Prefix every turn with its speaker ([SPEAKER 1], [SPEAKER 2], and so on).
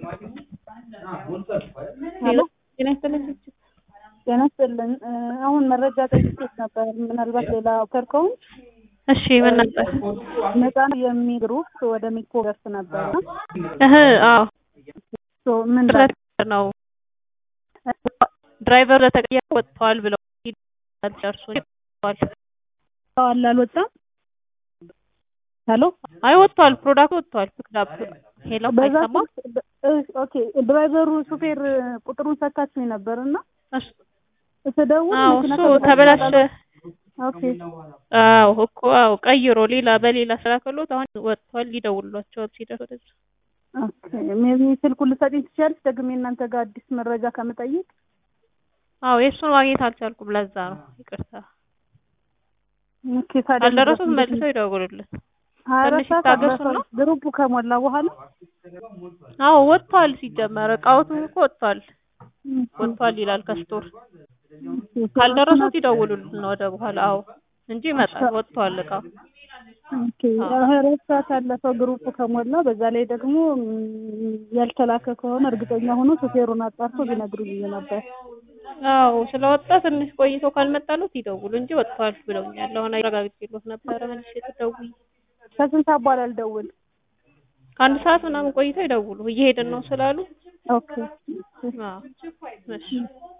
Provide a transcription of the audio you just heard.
[SPEAKER 1] ሄሎ ጤና ይስጥልኝ።
[SPEAKER 2] ጤና ይስጥልን። አሁን መረጃ ጠይቄሽ ነበር። ምናልባት ሌላ ኦፈር ከሆነ
[SPEAKER 1] እሺ ምን ነበር?
[SPEAKER 2] ነፃ የሚል ግሩፕ ወደ ሚኮ ደርስ ነበር
[SPEAKER 1] እህ አዎ
[SPEAKER 2] ምን
[SPEAKER 1] ድረስ ነው ድራይቨር ለተቀየረ ወጥተዋል ብለው ደርሶ ወጥተዋል።
[SPEAKER 2] አለ አልወጣም። ሄሎ
[SPEAKER 1] አይ ወጥተዋል፣ ፕሮዳክት ወጥተዋል። ፒክዳፕ ሄሎ
[SPEAKER 2] በዛ
[SPEAKER 1] አይሰማም?
[SPEAKER 2] ስልክ- እ- ኦኬ ድራይቨሩ ሹፌር ቁጥሩን ሰካችኝ ነበር እና
[SPEAKER 1] እሱ
[SPEAKER 2] ስደውል
[SPEAKER 1] አዎ
[SPEAKER 2] መኪና
[SPEAKER 1] እሱ
[SPEAKER 2] ተበላሽቷል
[SPEAKER 1] ተበላሸ።
[SPEAKER 2] አለ። ኦኬ
[SPEAKER 1] አዎ እኮ አዎ ቀይሮ ሌላ በሌላ ስራ ከሎት አሁን ወጥቷል። ሊደውሏቸው ሲደርስ ወደዛ
[SPEAKER 2] ኦኬ ሜቢ ስልኩን ልትሰጪኝ ትችያለሽ? ደግሜ እናንተ ጋር አዲስ መረጃ ከምጠይቅ
[SPEAKER 1] አዎ የእሱን ማግኘት አልቻልኩም። ለዛ ነው ይቅርታ።
[SPEAKER 2] ኦኬ ታዲያ
[SPEAKER 1] ካልደረሱት
[SPEAKER 2] እንዴት
[SPEAKER 1] መልሰው ይደውሉልን።
[SPEAKER 2] ሀያ አራት
[SPEAKER 1] ትንሽ
[SPEAKER 2] ሰዓት
[SPEAKER 1] ይታገሱና
[SPEAKER 2] አለፈው። ግሩፑ ከሞላ በኋላ
[SPEAKER 1] አዎ ወጥቷል። ሲጀመር እቃዎቱም እኮ ወጥቷል ወጥቷል ይላል ከስቶር ካልደረሱት ይደውሉልን ወደ በኋላ። አዎ እንጂ ይመጣል። ወጥቷል እቃው።
[SPEAKER 2] ኦኬ ሀያ አራት ሰዓት አለፈው ግሩፑ ከሞላ። በዛ ላይ ደግሞ ም፣ ያልተላከ ከሆነ እርግጠኛ ሆኖ ሹፌሩን አጣርቶ ቢነግሩኝ ነበር።
[SPEAKER 1] አዎ ስለወጣ ትንሽ ቆይቶ ካልመጣሉት ይደውሉ እንጂ ወጥቷል ብለውኛል። አሁን አረጋግጬልዎት ነበረ መልሼ ትደውይ
[SPEAKER 2] ከስንት ሰዓት በኋላ ልደውል?
[SPEAKER 1] ከአንድ ሰዓት ምናምን ቆይቶ ይደውሉ። እየሄድን ነው ስላሉ
[SPEAKER 2] ኦኬ
[SPEAKER 1] አዎ እሺ